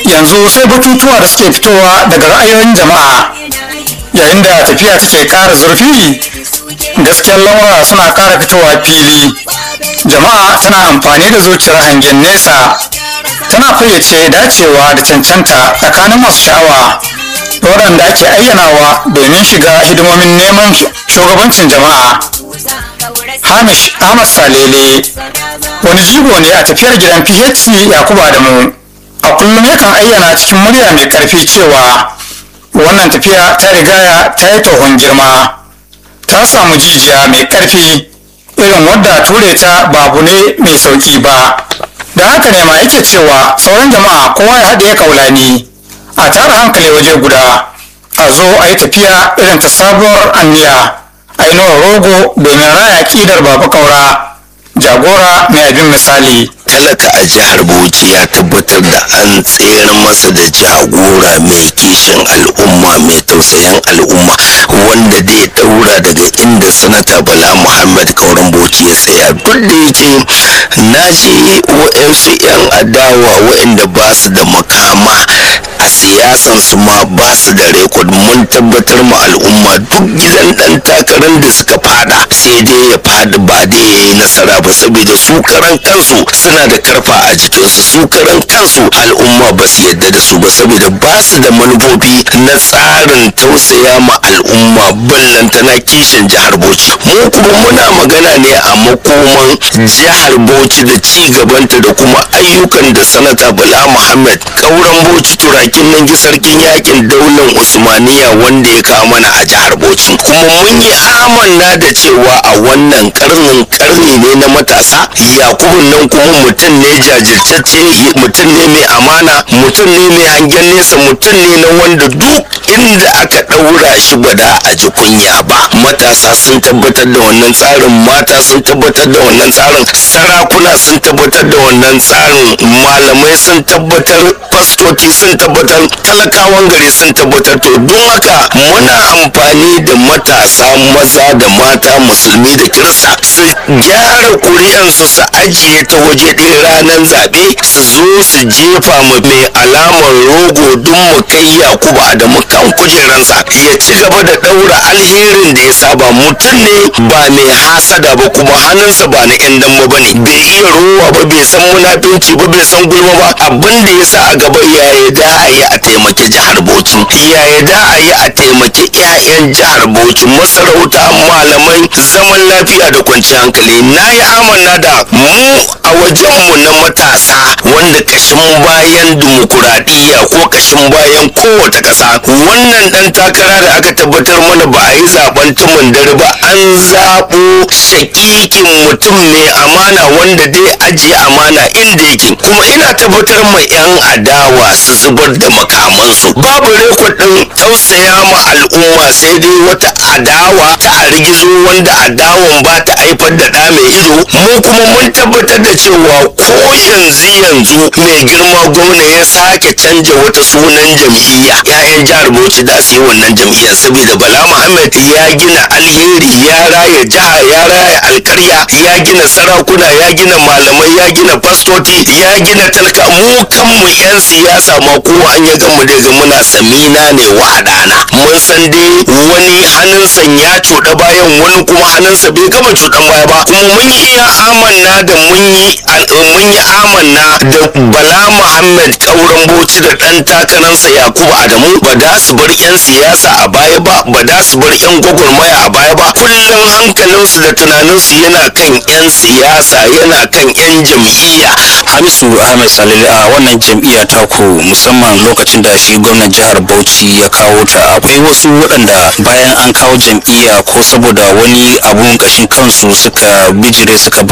yanzu sai batutuwa da suke fitowa daga ra'ayoyin jama'a yayin da tafiya take ƙara zurfi gaskiyar lamura suna ƙara fitowa fili jama'a tana amfani da zuciyar hangen nesa tana fayyace dacewa da cancanta tsakanin masu sha'awa da waɗanda ake ayyanawa domin shiga hidimomin neman shugabancin jama'a hamish ahmad salele wani jigo ne a tafiyar gidan phc yakubu adamu a kullum yakan ayyana cikin murya mai karfi cewa wannan tafiya ta rigaya ta yi tohon girma ta samu jijiya mai karfi irin wadda ture ta babu ne mai sauki ba da haka ne ma yake cewa sauran jama'a kowa ya haɗe kaulani a tara hankali waje guda a zo a yi tafiya irin ta sabuwar anniya a yi rogo domin raya ƙidar baba kaura jagora mai abin misali talaka a jihar bauchi ya tabbatar da an tsere masa da jagora mai kishin al'umma mai tausayin al'umma wanda zai daura daga inda sanata bala muhammad kauran bauchi ya tsaya duk da yake na ji wa'yansu 'yan adawa wa'inda ba su da makama a siyasan su ma ba su da rekod mun tabbatar ma al'umma duk gidan dan takarar da suka fada sai dai ya fadi ba dai ya yi nasara ba saboda su karan kansu suna da karfa a jikinsu su karan kansu al'umma ba su yadda da su ba saboda ba su da manufofi na tsarin tausaya ma al'umma ballantana kishin jihar bauchi mu kuma muna magana ne a makoman jihar bauchi da ci gabanta da kuma ayyukan da sanata bala muhammad kauran bauchi turakin nan sarkin yakin daular usmaniya wanda ya kawo mana a jihar bauchi kuma mun yi amanna da cewa a wannan karnin karni ne na matasa yakubun nan kuma mutum ne jajirtacce mutum ne mai amana mutum ne mai hangen nesa mutum ne na wanda duk inda aka ɗaura shi ba da a ji kunya ba matasa sun tabbatar da wannan tsarin mata sun tabbatar da wannan tsarin sarakuna sun tabbatar da wannan tsarin malamai sun tabbatar fastoci sun tabbatar talakawan gari sun tabbatar to don haka muna amfani da matasa maza da mata musulmi da kirista su gyara kuri'ansu su ajiye ta waje ɗaya ranar zaɓe su zo su jefa mu mai alamar rogo don mu kai yakubu adamu kan kujeransa ya ci gaba da ɗaura alherin da ya saba mutum ne ba mai hasada ba kuma hannunsa ba na yan damma ba ne bai iya rowa ba bai san munafinci ba bai san gulma ba abin da ya sa a gaba yaya da a yi a taimaki jihar bauchi yaya da a yi a taimaki 'ya'yan jihar bauchi masarauta malamai zaman lafiya da kwanciyar hankali na yi amanna da mu a wajenmu na matasa wanda kashin bayan dimokuraɗiyya ko kashin bayan kowace ƙasa wannan ɗan takara da aka tabbatar mana ba a yi zaben tumun dare ba an zaɓo shakikin mutum mai amana wanda dai ajiye amana inda yake kuma ina tabbatar ma 'yan adawa su zubar da makamansu babu rekod ɗin tausaya ma al'umma sai dai wata adawa ta rigizo wanda adawan ba ta haifar da ɗa mai ido mu kuma mun tabbatar da cewa ko yanzu yanzu mai girma gwamna ya sake canja wata sunan jam'iyya ya'yan jihar bauchi da su yi wannan jam'iyyar saboda bala muhammad ya gina alheri ya raya jiha ya raya alkarya ya gina sarakuna ya gina malamai ya gina fastoti ya gina talka mu kanmu yan siyasa ma kowa an ya gamu daga muna samina ne wahadana mun san dai wani hannunsa ya cuɗa bayan wani kuma hannunsa bai gama cuɗan baya ba kuma mun yi iya amanna da mun yi mun yi amanna da bala muhammad kauran bauchi da ɗan takararsa yakubu adamu ba da su bar yan siyasa a baya ba ba da su bar yan gwagwarmaya a baya ba kullum hankalinsu da tunaninsu yana kan yan siyasa yana kan yan jam'iyya hamisu ahmed salili a wannan jam'iyya ta ku musamman lokacin da shi gwamnan jihar bauchi ya kawo ta akwai wasu waɗanda bayan an kawo jam'iyya ko saboda wani abun kashin kansu suka bijire suka